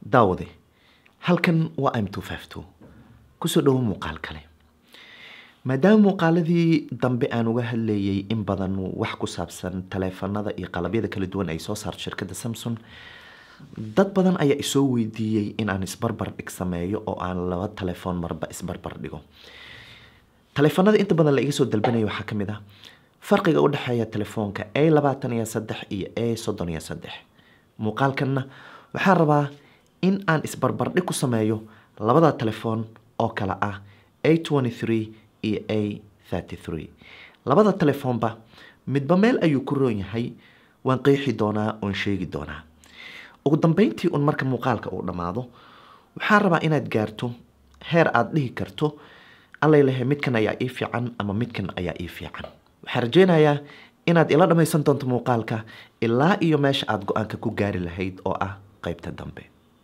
daawade halkan waa m kusoo dhowo muuqaal kale maadaama muuqaaladii dambe aan uga hadlayay in badan wax ku saabsan taleefanada iyo qalabyada kala duwan ay soo saarto shirkadda samsung dad badan ayaa isoo weydiiyey in aan isbarbar dhig sameeyo oo aan laba telefoon marba isbarbar dhigo taleefanada inta badan la iga soo dalbanaya waxaa ka mid ah farqiga u dhexeeya telefoonka a labaatan iyo saddex iyo a soddon iyo saddex muuqaalkanna waxaan rabaa in aan isbarbardhig ku sameeyo labada telefoon oo kale ah a twenty three iyo a thirty three labada telefoonba midba meel ayuu ku roon yahay waan qeexi doonaa oon sheegi doonaa ugu dambeyntii un marka muuqaalka uu dhammaado waxaan rabaa inaad gaarto heer aada dhihi karto allailahe midkan ayaa ii fiican ama midkan ayaa ii fiican waxaan rajeynayaa inaad ila dhammaysan doonto muuqaalka ilaa iyo meesha aada go-aanka ku gaari lahayd oo ah qeybta dambe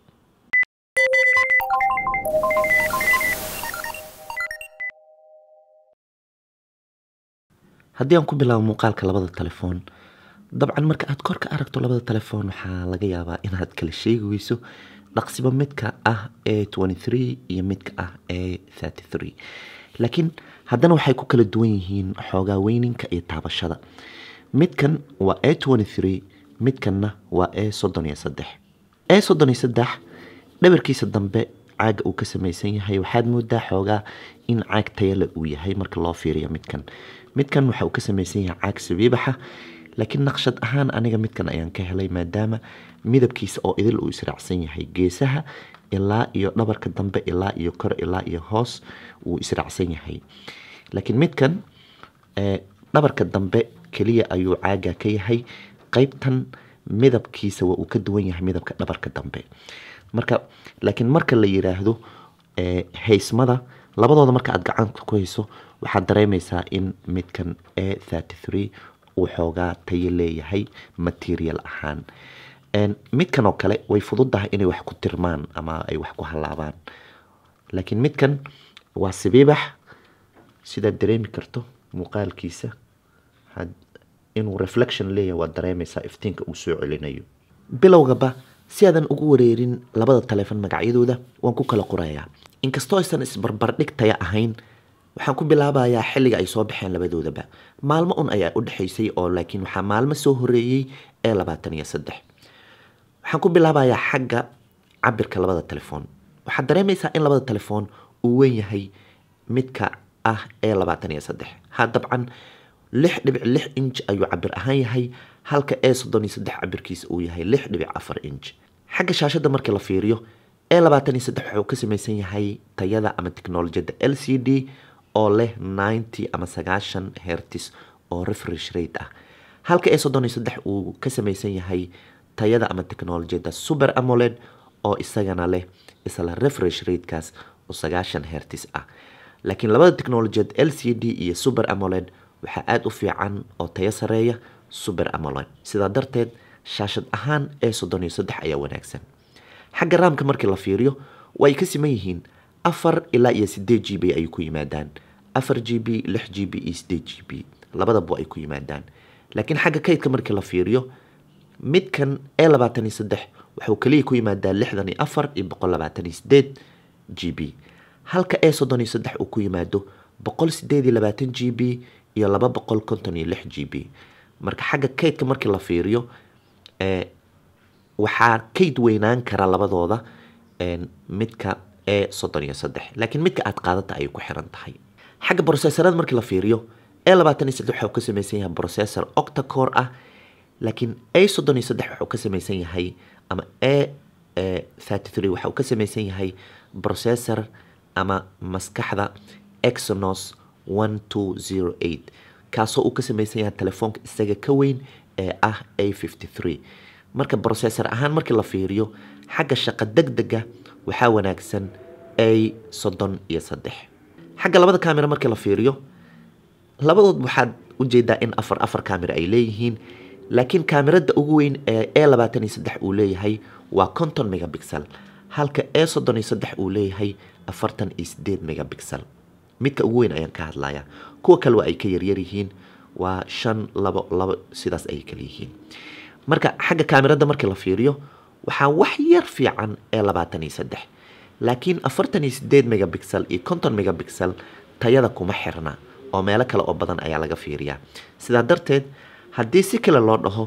haddii aan ku bilaabo muuqaalka labada telefoon dabcan marka aad kor ka aragto labada telefoon waxaa laga yaabaa inaad kala sheegi weyso dhaqsiba midka ah a twenty three iyo midka ah a thirty three laakiin haddana waxay ku kala duwan yihiin xoogaa weyninka iyo taabashada midkan waa a twenty three midkanna waa a soddon iyo saddex a soddon iyo saddex dhabarkiisa dambe caaga uu ka samaysan yahay waxaad moodaa xoogaa in caag tayale uu yahay marka loo fiiriyo midkan midkan waxa uu ka samaysan yahay caag sabiibaxa laakiin naqshad ahaan aniga midkan ayaan ka helay maadaama midabkiisa oo idil uu israacsan yahay geesaha ilaa iyo dhabarka dambe ilaa iyo kor ilaa iyo hoos wuu israacsan yahay laakiin midkan dhabarka dambe keliya ayuu caaga ka yahay qeybtan midabkiisa waa uu ka duwan yahay midabka dhabarka dambe marka laakiin marka la yiraahdo haysmada labadooda marka aad gacanta ku hayso waxaad dareemaysaa in midkan a thirty three uu xoogaa tayo leeyahay material ahaan midkan oo kale way fududahay inay wax ku tirmaan ama ay wax ku halaabaan laakiin midkan waa sabiibax sidaad dareemi karto muuqaalkiisa inuu reflection leeyahay waad dareemaysaa iftiinka uu soo celinayo bilowgaba si aadan ugu wareerin labada taleefon magacyadooda waan ku kala qorayaa inkastoo aysan isbarbardhig taya ahayn waxaan ku bilaabayaa xilliga ay soo baxeen labadoodaba maalmo un ayaa u dhexaysay oo laakiin waxaa maalmo soo horeeyey ee labaatan iyo saddex waxaan ku bilaabayaa xagga cabirka labada telefoon waxaad dareemaysaa in labada telefoon uu weyn yahay midka ah ee labaatan iyo saddex ha dabcan lix dhibic lix inj ayuu cabir ahaan yahay halka ee soddon iyo saddex cabirkiisa uu yahay lix dhibic afar inj xagga shaashadda markii la fiiriyo ee labaatan iyo saddex wuxuu ka samaysan yahay tayada ama teknolojiyadda l c d oo leh ninety ama sagaashan hertis oo refresh rate ah halka ee soddon iyo saddex uu ka samaysan yahay tayada ama teknolojiyadda super amoled oo isagana leh isla refresh ratekaas oo sagaashan hertis ah laakiin labada teknolojiyad l c d iyo super amoled waxaa aada u fiican oo tayo sareeya super amoled sidaa darteed shaashad ahaan ee soddon iyo saddex ayaa wanaagsan xagga raamka markii la fiiriyo way ka siman yihiin afar ilaa iyo sideed g b ay ku yimaadaan afar g b lix g b iyo sideed g b labadaba ay ku yimaadaan laakiin xagga kaydka markii la fiiriyo midkan ee labaatan iyo saddex wuxuu kaliya ku yimaadaa lixdan iyo afar iyo boqol labaatan iyo sideed g b halka ee soddon iyo saddex uu ku yimaado boqol sideed iyo labaatan g b iyo laba boqol konton iyo lix g b marka xagga kaydka markii la fiiriyo waxaa kayd weynaan kara labadooda midka ee soddon iyo saddex laakiin midka aad qaadata ayay ku xiran tahay xagga brocessorada markii la fiiriyo ee labaatan iyo saddex waxuu ka samaysan yahay processor octacore ah laakiin a soddon iyo saddex wuxuu ka samaysan yahay ama a thirty three waxa uu ka samaysan yahay processor ama maskaxda exonos one two zero eight kaasoo uu ka samaysan yahay telefoonka isaga ka weyn ee ah a fifty three marka processor ahaan markii la fiiriyo xagga shaqo deg dega waxaa wanaagsan a soddon iyo saddex xagga labada camera markii la fiiriyo labadood waxaad ujeedaa in afar afar camera ay leeyihiin laakiin kaamirada ugu weyn ee e labaatan iyo saddex uu leeyahay waa conton megabixel halka e soddon iyo saddex uu leeyahay afartan iyo sideed megabixel midka ugu weyn ayaan ka hadlayaa kuwa kale waa ay ka yaryar yihiin waa shan labo labo sidaas ayay kala yihiin marka xagga kaamirada markii la fiiriyo waxaa wax yar fiican ee labaatan iyo saddex laakiin afartan iyo sideed megabixel iyo konton megabixel tayada kuma xirna oo meelo kale oo badan ayaa laga fiiriyaa sidaa darteed haddii si kale loo dhaho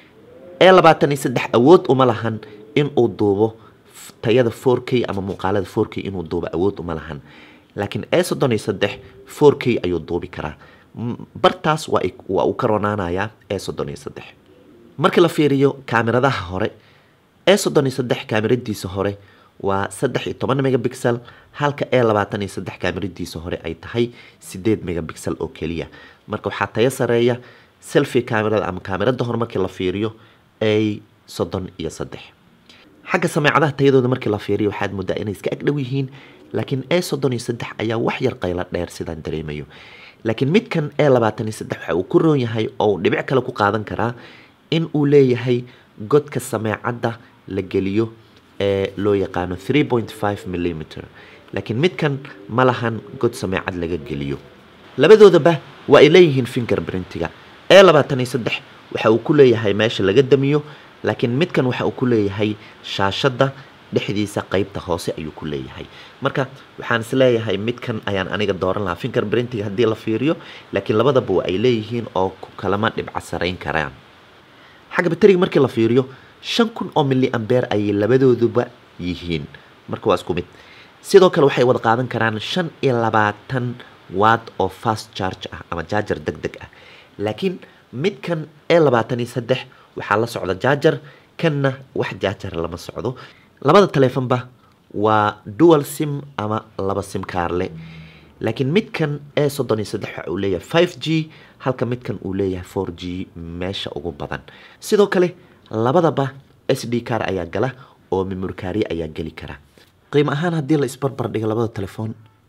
ee labaatan iyo saddex awood uma lahan inuu duubo tayada four k ama muuqaalada four k inuu duubo awood uma lahan laakiin ee soddon iyo saddex four k ayuu duubi karaa bartaas waa uu ka ronaanayaa ee soddon iyo saddex markii la fiiriyo kaamiradaha hore ee soddon iyo saddex kaamiradiisa hore waa saddex iyo toban megabixel halka ee labaatan iyo saddex kaamiradiisa hore ay tahay sideed megabixel oo keliya marka waxaa tayo sareeya selfi kaamirada ama kaamirada hore markii la fiiriyo ay soddon iyo saddex xagga sameecadaha tayadooda markii la fiiriyo waxaad moodaa inay iska agdhow yihiin laakiin ee soddon iyo saddex ayaa wax yar qaylo dheer sidaan dareemayo laakiin midkan ee labaatan iyo saddex waxa uu ku roon yahay oo uu dhibic kale ku qaadan karaa in uu leeyahay godka sameecadda la geliyo ee loo yaqaano three point five millimeter laakiin midkan ma lahan god sameecad laga geliyo labadoodaba waa ay leeyihiin finger printiga ee labaatan iyo saddex waxa uu ku leeyahay meesha laga damiyo laakiin midkan waxa uu ku leeyahay shaashadda dhexdiisa qeybta hoose ayuu ku leeyahay marka waxaan is leeyahay midkan ayaan aniga dooran lahaa finger printiga haddii la fiiriyo laakiin labadaba waa ay leeyihiin oo ku kalama dhibca sarayn karaan xagga bateriga markii la fiiriyo shan kun oo milli ambeer ayay labadooduba yihiin marka waa isku mid sidoo kale waxay wada qaadan karaan shan iyo labaatan watt oo fast charge ah ama jaajar deg deg ah laakiin midkan ee labaatan iyo saddex waxaa la socda jaajar kanna wax jaajar lama socdo labada taleefonba waa dual sim ama laba sim kaarle laakiin midkan ee soddon iyo saddex waxa uu leeyahay five g halka midkan uu leeyahay four g meesha ugu badan sidoo kale labadaba s d car ayaa gala oo memorikaariye ayaa geli kara qiimo ahaan haddii la isbarbar dhigo labada telefoon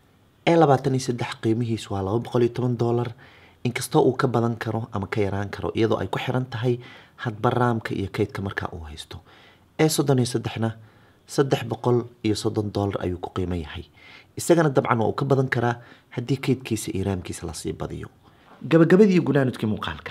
ee labaatan iyo saddex qiimihiisu waa laba boqol iyo toban dollar inkastoo uu ka badan karo ama ka yaraan karo iyadoo ay ku xiran tahay hadba raamka iyo kaydka markaa uu haysto ee soddon iyo saddexna saddex boqol iyo soddon dollar ayuu ku qiimo yahay isagana dabcan waa uu ka badan karaa haddii kaydkiisa iyo raamkiisa lasii badiyo gabagabadii gunaanudkii muuqaalka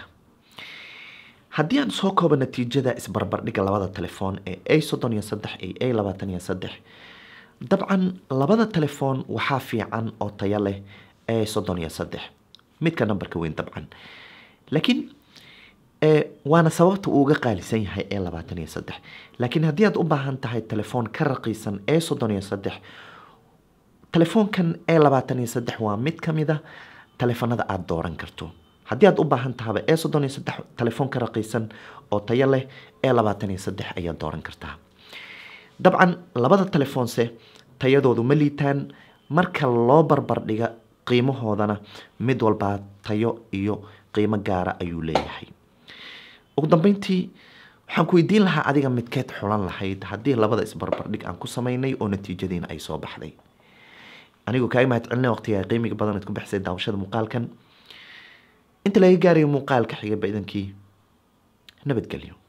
haddii aan soo koobo natiijada isbarbardhiga labada telefoon ee a soddon iyo saddex iyo a labaatan iyo saddex dabcan labada telefoon waxaa fiican oo tayo leh a soddon iyo saddex midka nambarka weyn dabcan laakiin waana sababta uu uga qaalisan yahay ee labaatan iyo saddex laakiin haddii aad u baahan tahay telefoon ka raqiisan ee soddon iyo saddex telefoonkan ee labaatan iyo saddex waa mid ka mid a telefoonada aada dooran karto haddii aad u baahan tahaba ee soddon iyo saddex telefoon ka raqiisan oo tayo leh ee labaatan iyo saddex ayaad dooran kartaa dabcan labada telefoonse tayadoodu ma liitaan marka loo barbardhiga qiimahoodana mid walbaa tayo iyo qiimo gaara ayuu leeyahay ugu dambeyntii waxaan ku weydiin lahaa adiga midkeed xulan lahayd haddii labada isbarbardhig aan ku sameynay oo natiijadiina ay soo baxday anigoo kaaga mahad celina waqtiga qiimiga badan ad ku bixisay daawashada muuqaalkan inta laga gaarayo muuqaalka xiga baidankii nabadgelyo